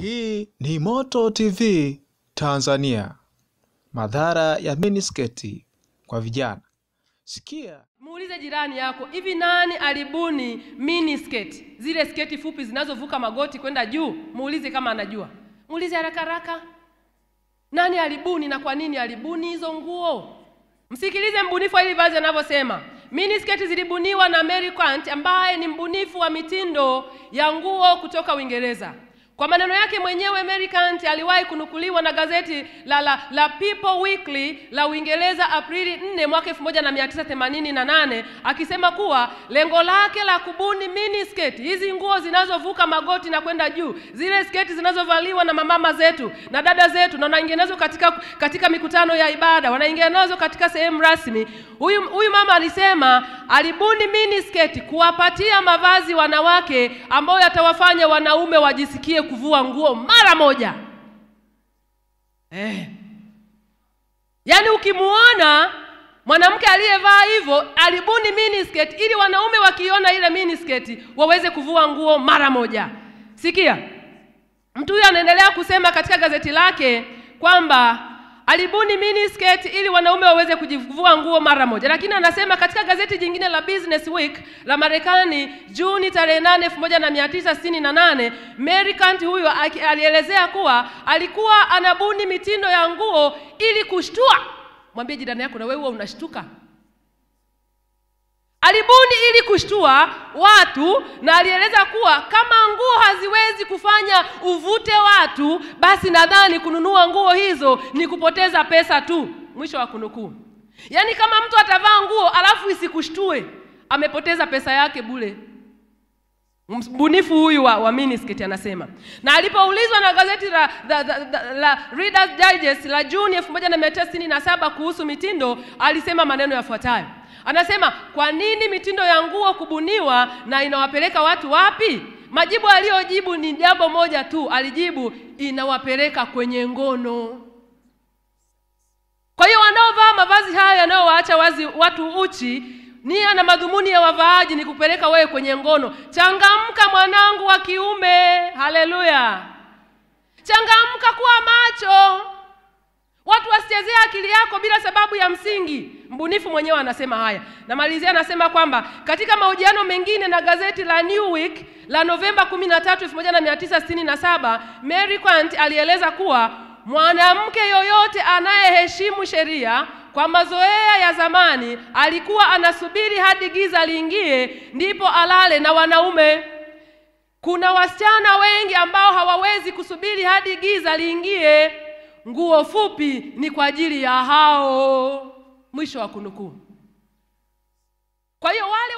Hii ni Moto TV Tanzania. Madhara ya minisketi kwa vijana. Sikia Muulize jirani yako, hivi nani alibuni mini sketi, zile sketi fupi zinazovuka magoti kwenda juu? Muulize kama anajua, muulize haraka haraka, nani alibuni na kwa nini alibuni hizo nguo? Msikilize mbunifu wa hili vazi anavyosema. Mini sketi zilibuniwa na Mary Quant ambaye ni mbunifu wa mitindo ya nguo kutoka Uingereza. Kwa maneno yake mwenyewe Mary Quant aliwahi kunukuliwa na gazeti la, la, la People Weekly la Uingereza Aprili 4 mwaka 1988 akisema kuwa lengo lake la kubuni mini sketi, hizi nguo zinazovuka magoti na kwenda juu, zile sketi zinazovaliwa na mamama zetu na dada zetu, na wanaingia nazo katika, katika mikutano ya ibada, wanaingia nazo katika sehemu rasmi. Huyu huyu mama alisema alibuni mini sketi kuwapatia mavazi wanawake ambayo yatawafanya wanaume wajisikie kuvua nguo mara moja. Eh. Yaani ukimuona mwanamke aliyevaa hivyo alibuni mini sketi ili wanaume wakiona ile mini sketi waweze kuvua nguo mara moja. Sikia, mtu huyu anaendelea kusema katika gazeti lake kwamba alibuni mini sketi ili wanaume waweze kujivua nguo mara moja, lakini anasema katika gazeti jingine la Business Week la Marekani Juni tarehe 8 1968 Mary Kant huyo alielezea kuwa alikuwa anabuni mitindo ya nguo ili kushtua. Mwambie jirani yako, na wewe unashtuka. Alibuni ili kushtua watu na alieleza kuwa kama nguo haziwezi kufanya uvute watu, basi nadhani kununua nguo hizo ni kupoteza pesa tu. Mwisho wa kunukuu. Yaani kama mtu atavaa nguo alafu isikushtue, amepoteza pesa yake bure. Mbunifu huyu wa, wa miniskirt anasema. Na alipoulizwa na gazeti la, la, la, la Reader's Digest la Juni 1967 kuhusu mitindo, alisema maneno yafuatayo. Anasema, kwa nini mitindo ya nguo kubuniwa na inawapeleka watu wapi? Majibu aliyojibu ni jambo moja tu, alijibu inawapeleka kwenye ngono. Kwa hiyo wanaovaa mavazi hayo yanayowaacha wazi watu uchi, nia na madhumuni ya wavaaji ni kupeleka wewe kwenye ngono. Changamka mwanangu wa kiume, haleluya! Changamka, kuwa macho, watu wasichezee akili yako bila sababu ya msingi. Mbunifu mwenyewe anasema haya. Namalizia anasema kwamba katika mahojiano mengine na gazeti la New Week la Novemba 13, 1967, Mary Quant alieleza kuwa mwanamke yoyote anayeheshimu sheria kwa mazoea ya zamani alikuwa anasubiri hadi giza liingie ndipo alale na wanaume. Kuna wasichana wengi ambao hawawezi kusubiri hadi giza liingie. Nguo fupi ni kwa ajili ya hao. Mwisho wa kunukuu. Kwa hiyo wale